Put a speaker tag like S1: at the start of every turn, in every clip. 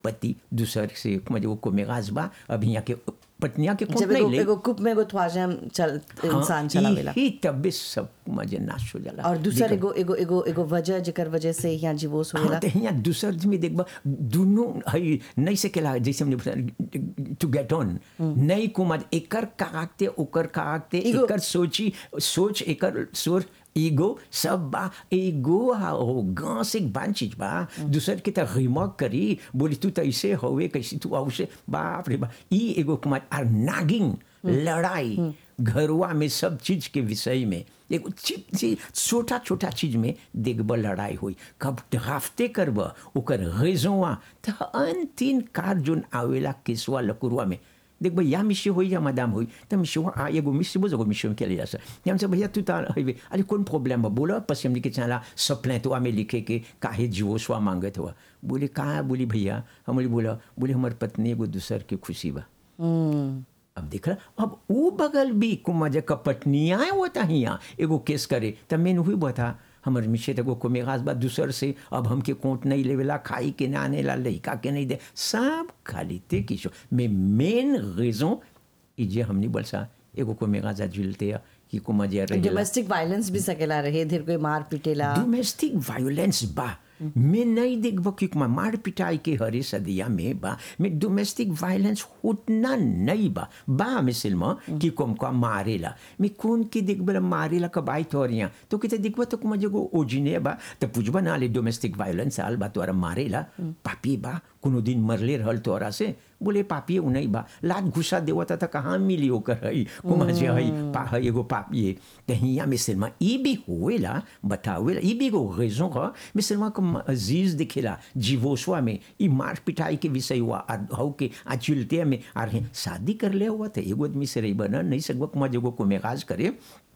S1: पति दूसर से म्हणजे वो कोमेगाज बा अब यहाँ के पत्निया के कोट
S2: जब
S1: नहीं
S2: एगो
S1: ले
S2: एगो कुप में एगो ख्वाजा चल इंसान चलावेला
S1: ही तबे सब मजे नाश हो जाला
S2: और दूसर
S1: देखा-
S2: एगो एगो एगो एगो वजह जेकर वजह से यहाँ जीवोस होवेला
S1: हाँ तो यहाँ दूसर में देखबा दोनों हई नहीं सकेला जैसे हमने बताया टू गेट ऑन नहीं कुमार एकर कागते ओकर कागते
S2: Ego-
S1: एकर सोची सोच एकर सोच ईगो सब बा ईगो हो गांस एक बान चीज बा दूसर के तरह रिमॉक करी बोली तू तो ऐसे होवे कैसे तू औसे बाप रे बा ई एगो कुमार आर नागिंग लड़ाई घरवा में सब चीज के विषय में एगो चीज चीज छोटा छोटा चीज में देखब लड़ाई हुई कब ड्राफ्टे करब ओकर रेजोवा तो अन तीन कार जोन आवेला केसवा लकुरवा में देख भाई या मिशी होई या मदाम होई तो मिशी आ एगो मिशी बोझ एगो मिशी में केले जासे हमसे भैया तू ता हईवे अरे कौन प्रॉब्लम बा बोलो पसी हमने के चला सप्लाय तो में लिखे के काहे जीवो स्वा मांगत हुआ बोले कहाँ बोली भैया हम बोली बोला बोले हमार पत्नी एगो दूसर के खुशी बा
S2: हम्म,
S1: अब देख रहा अब वो बगल भी कुमार कपटनिया होता हिया एगो केस करे तब मेन हुई बता हमर मिशे एगो को मेगाज बा दूसर से अब हमके कोट नहीं लेवेला खाई के ना आने ला लड़का के नहीं दे सब खाली ते किशो में मेन रीजन ई जे हमनी बोलसा एगो को मेगाजा जुलते कि को मजे रहे
S2: डोमेस्टिक वायलेंस भी सकेला रहे धीर कोई मार पीटेला
S1: डोमेस्टिक वायलेंस बा मैं नहीं देखब कि मैं मार पिटाई के हरे सदिया में बा मैं डोमेस्टिक वायलेंस उतना नहीं बा बा मिसल में कि कोम का मारेला मैं कौन के देखबला मारेला का बाई तोरिया तो किते देखबा तो कुमा जगो ओजिने बा तो पूछबा ना ले डोमेस्टिक वायलेंस आल बा तोरा मारेला पापी बा कोनो दिन मरले रहल तोरा से बोले पापी उ नहीं बा लात घुसा देवता था कहाँ मिली ओकर हई कुमा जे हई पा हई एगो पापी ते हिया मिसल में ई भी होवेला बतावेला ई भी एगो रेजन ह मिसल में कम अजीज दिखेला जीवोसवा में ई मार पिटाई के विषय हुआ आ हौ के आ चिलते में आ रहे शादी कर ले हुआ तो एगो आदमी से रही बना नहीं सकबा कुमा जगो को मेगाज करे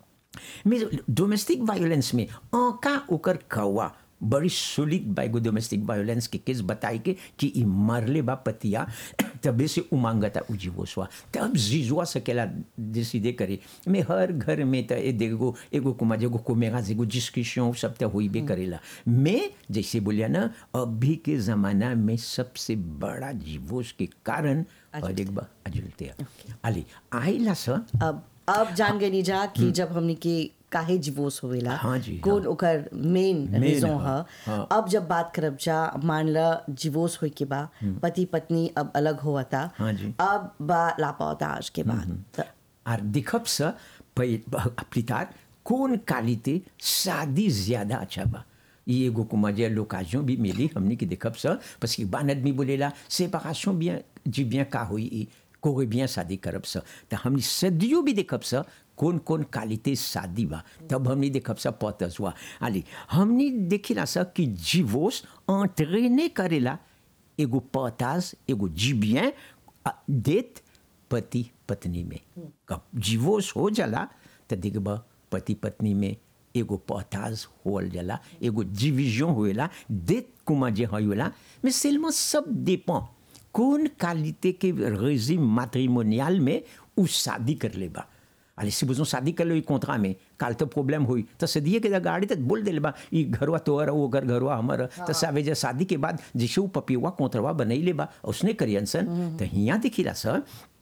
S1: में डोमेस्टिक वायलेंस में आका ओकर कौवा बड़ी सुलिक बाइगो डोमेस्टिक वायलेंस के केस बताई के कि ई मरले बा पतिया तबे से उमांगता उजीवो स्वा तब जीजुआ सकेला डिसीडे करे में हर घर में त ए देखो एगो कुमा जेगो कोमेगा जेगो डिस्कशन सब त होई बे करेला मैं जैसे बोलिया ना अभी के जमाना में सबसे बड़ा जीवोस के कारण और एक बा अजुलते अली आइला स
S2: अब अब जान गई जा कि जब हमनी के काहे जीवोस होवेला
S1: हाँ जी,
S2: कौन
S1: हाँ।
S2: ओकर मेन
S1: Main
S2: रीजन
S1: ह,
S2: ह
S1: हाँ।
S2: अब जब बात करब जा मान ल जीवोस होई के बा पति पत्नी अब अलग होवता
S1: हाँ जी।
S2: अब बा लापौताज के बाद त-
S1: और दिखब स प्लितार कौन कालिते शादी ज्यादा अच्छा बा ये एगो को मजे लोकाजों भी मिली हमने की दिखब स parce que ban आदमी बोलेला séparation bien जी bien का हुई ई कोई bien शादी करब स त हमने सदियों भी देखब स कौन कौन कालिते शादी बा तब हमने देखब स पतस हुआ आली हमने देखिला स कि जीवोस entraîner करेला एगो पतास एगो जीबियन देत पति पत्नी में कब जीवोस हो जाला तो देखब पति पत्नी में एगो पताज होल जाला एगो डिविजन होएला देत कुमा जे होएला में सेलमा सब dépend कौन क्वालिटी के रेजिम मैट्रिमोनियल में उ शादी कर लेबा अरे si besoin शादी कर लो कॉन्ट्रा में काल तो प्रॉब्लम हुई तो सदिए के गाड़ी तक बोल देले बा ई घरवा तोहर वो घर घरवा हमर तो सावे जे शादी के बाद जैसे वो पपिवा कॉन्ट्रवा बनैले बा उसने करियन सन तो हिया दिखिला सर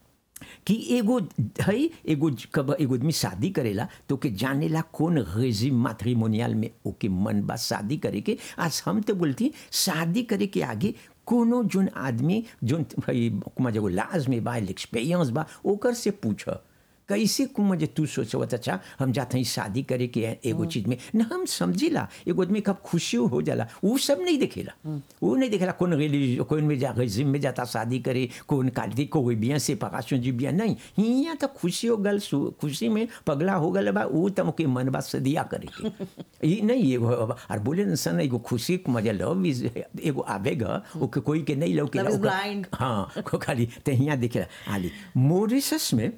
S1: कि एगो है एगो कब एगो आदमी शादी करेला तो के जानेला कौन रेजिम मैट्रिमोनियल में ओके मन बा शादी करे के आज हम तो बोलती शादी करे के आगे कोनो जोन आदमी जोन भाई कुमा जगो लाज में बा एक्सपीरियंस बा ओकर से पूछ कैसे कुमा जे तू सोचवत अच्छा हम जाते हैं शादी करे के एगो चीज में न हम समझिला एगो आदमी कब खुशी हो जाला वो सब नहीं देखेला वो नहीं देखेला कौन रिलीज कौन में जा रेजिम में जाता शादी करे कौन काली कोई बिया से पकाशो जी बिया नहीं हिया तो खुशी हो गल सु- खुशी में पगला हो गल बा वो तम के मन बा सदिया करे के ये नहीं एगो और बोले न सन एगो खुशी के मजा लव इज एगो आवेगा ओके कोई के नहीं लव के
S2: Love is
S1: ओकर-
S2: blind.
S1: हाँ को खाली तो हिया देखेला आली मोरिशस में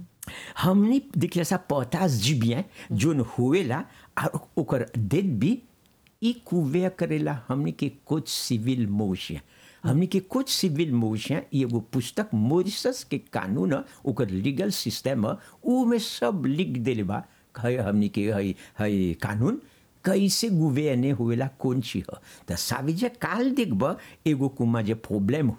S1: हमने देखिए सा पोतास जीबियन जोन हुएला और ओकर डेट भी ई कुवे करेला हमने के कुछ सिविल मोशिया हमने के कुछ सिविल मोशिया ई एगो पुस्तक मॉरिशस के कानून ह, ओकर लीगल सिस्टम ह, ऊ में सब लिख देले बा है हमने के है है कानून कैसे गुवेने होएला कौन चीज ह त साविजे काल देखब एगो कुमा जे प्रॉब्लम